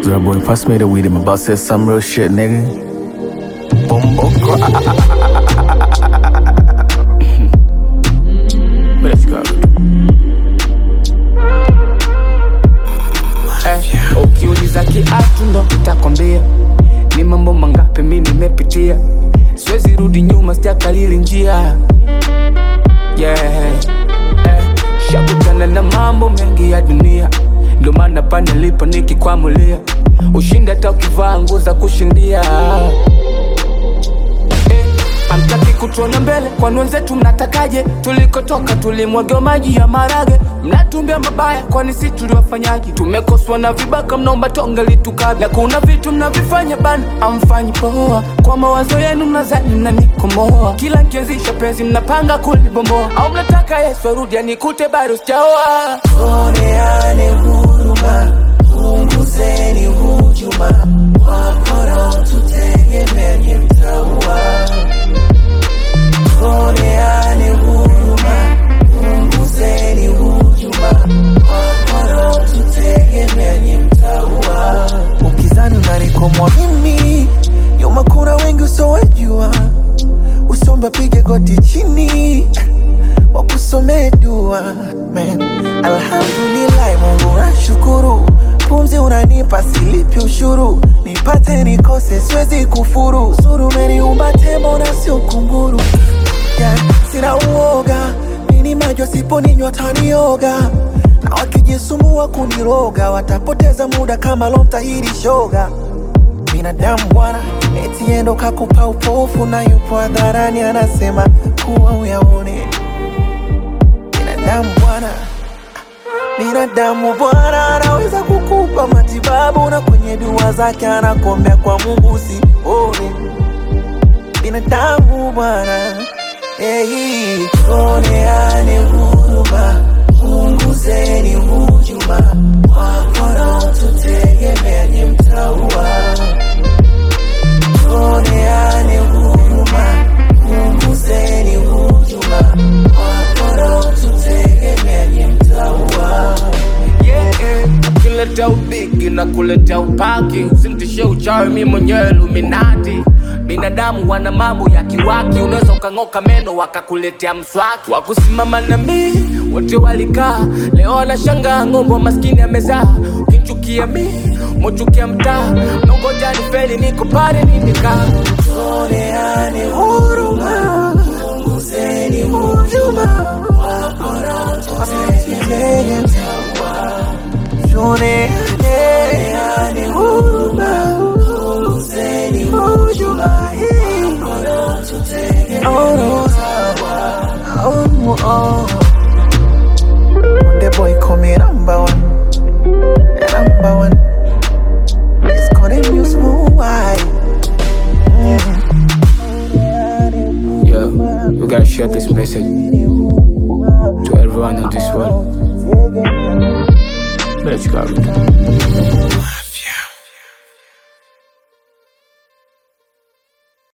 Girl, boy, pass me the weed. I'm about to say some real shit, nigga. Bumbo Let's go. Eh, ukiuliza kiatu ndo nitakwambia ni mambo mangapi mi nimepitia, siwezi rudi nyuma, sijakalili njia yeah. eh, shakutana na mambo mengi ya dunia, ndo maana pa nilipo nikikwamulia, ushindi hata ukivaa nguo za kushindia eh, Amtaki kutuona mbele, kwani wenzetu mnatakaje? Tulikotoka tulimwagiwa maji ya marage, mnatumbia mabaya, kwani si tuliwafanyaje? Tumekoswa na vibaka, mnaomba tonge litukabla, na kuna vitu mnavifanya bana, amfanyi poa. Kwa mawazo yenu mnazani mnanikomoa, kila nkianzisha penzi mnapanga kulibomboa, au mnataka Yesu arudi anikute bado sijaoa. Tuoneane huruma, punguzeni hujuma, wakora tutegemea nye mtaua. Tuoneane huruma, punguzeni hujuma, wakora tutegemea nye mtaua. Ukizani unanikomwa mimi, nyuma kuna wengi usowajua, usombe pige goti chini wakusomee dua man. Alhamdulillah, Mungu nashukuru, pumzi unanipa silipi ushuru, nipate nikose siwezi kufuru, suru umeniumba tembo na sio kunguru yeah. Sina uoga nini majo siponinywa tanioga na wakijisumbua kuniroga watapoteza muda kama lomtahiri shoga binadamu bwana, eti endo kakupa upofu na yupo hadharani anasema kuwa uyaone. Binadamu bwana, binadamu bwana anaweza kukupa matibabu na kwenye dua zake anakuombea kwa Mungu usione. Binadamu bwana, hey, tuoneane huruma, punguzeni hujuma, wakora tutegemea nye mtaua tuoneane huruma, punguzeni hujuma, wakora tutegemea nye mtaua. yeah, yeah. Ukileta ubigi na kuleta upaki, usintishe uchawi, mi mwenyewe Illuminati. Binadamu wana mambo ya kiwaki, unaweza ukang'oka meno wakakuletea mswaki. Wakusimama na mi wote walikaa, leo wanashangaa ng'ombe wa maskini amezaa. Ukichukia mi mochukia mtaa, nongoja ni feli, niko pale nimekaa. Tuoneane huruma, punguzeni hujuma, wakora tutegemea mtaua. Tuoneane huruma, punguzeni hujuma, wakora tutegemea mtaua. Oh, oh. The boy call me number one, number one. It's calling you smooth wide. Yeah, we gotta share this message to everyone in this world. Let's go.